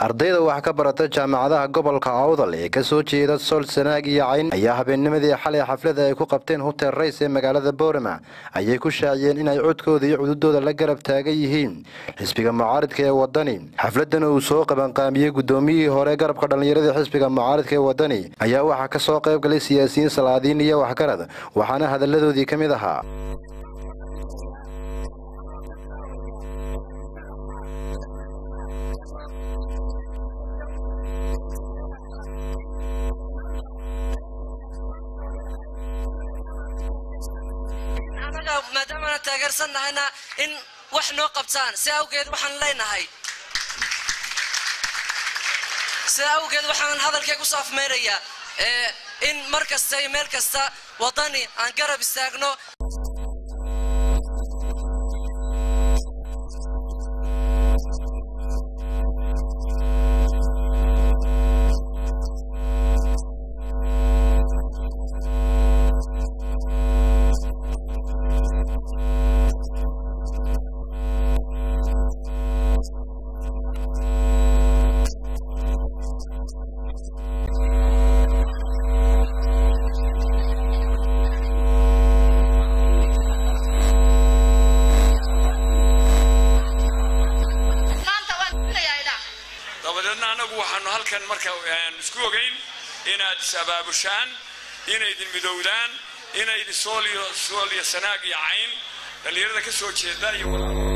ardayda wax ka barata jaamacadaha gobolka awdal ee kasoo jeeda sool sanaag iyo cayn ayaa habeennimadii xalay xaflada ay ku qabteen hutel rays ee magaalada boorama ayay ku shaaciyeen inay codkooda iyo cududooda la garab taagan yihiin xisbiga mucaaridka ee wadani xafladana uu soo qabanqaamiyey guddoomiyihii hore garabka dhallinyaradii xisbiga mucaaridka ee wadani ayaa waxaa ka soo qayb galay siyaasiyiin salaadiin iyo waxgarad waxaana hadalladoodii ka mid ahaa maadaamaana taageersan nahayna in wax noo qabtaan si awgeed waxaan leenahay sida awgeed waxaan hadalkay ku saafmaynayaa in mar kasta iyo meel kasta waddani aan garab istaagno dabadeedna annagu waxaanu halkan marka isku ogayn inaad is abaabushaan inaydin midowdaan inaydin sooliyo sooliyo sanaag iyo cayn dhallinyarada ka soo jeeda iyo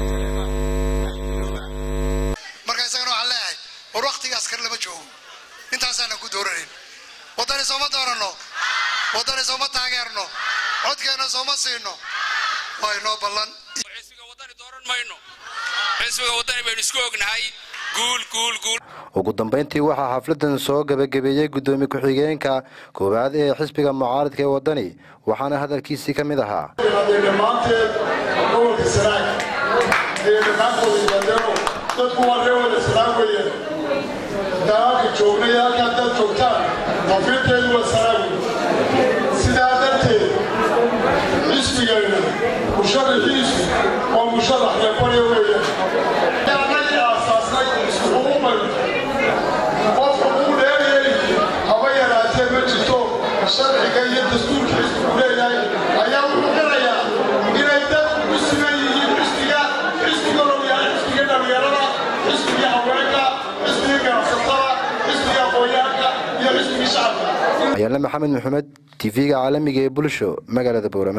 marka isagana waxaan leeyahay war waktigaas kale lama joogo intaasaana ku dooranayn waddani sooma dooranno waddani sooma taageerno codkeenna sooma siino waa inoo ballan xisbiga waddani dooran mayno xisbiga waddani baynu isku ognahay guul guul guul ugu dambayntii waxaa xafladan soo gebagabeeyey guddoomiye ku-xigeenka koowaad ee xisbiga mucaaridka ee waddani waxaana hadalkiisii ka mid ahaa dhammaanteed gobolka sanaag ee dhammaantooda yimaadeenoo dadku waa ree wada sanaag weeyaan dagaalka joognay halka haddaad joogtaan tafiirteedu waa sanaag wey sidaa darteed xisbigayna musharaxiisu waa musharax reebarya weeyaan annagii aasaasnay iskugu mayno qofka uu dheereeli haba yaraatee ma jirto sharciga iyo dastuurka xisbigu leeyahay ayaa wuxuu qirayaa inay dadku u siman yihiin xisbiga xisbiga lowyahay xisbiga dhallinyarada xisbiga haweenka xisbiga ganacsatada xisbiga aqoonyahanka iyo xisbiga shacabka ayaale maxamed maxamed tv-ga caalamiga ee bulsho magaalada boorama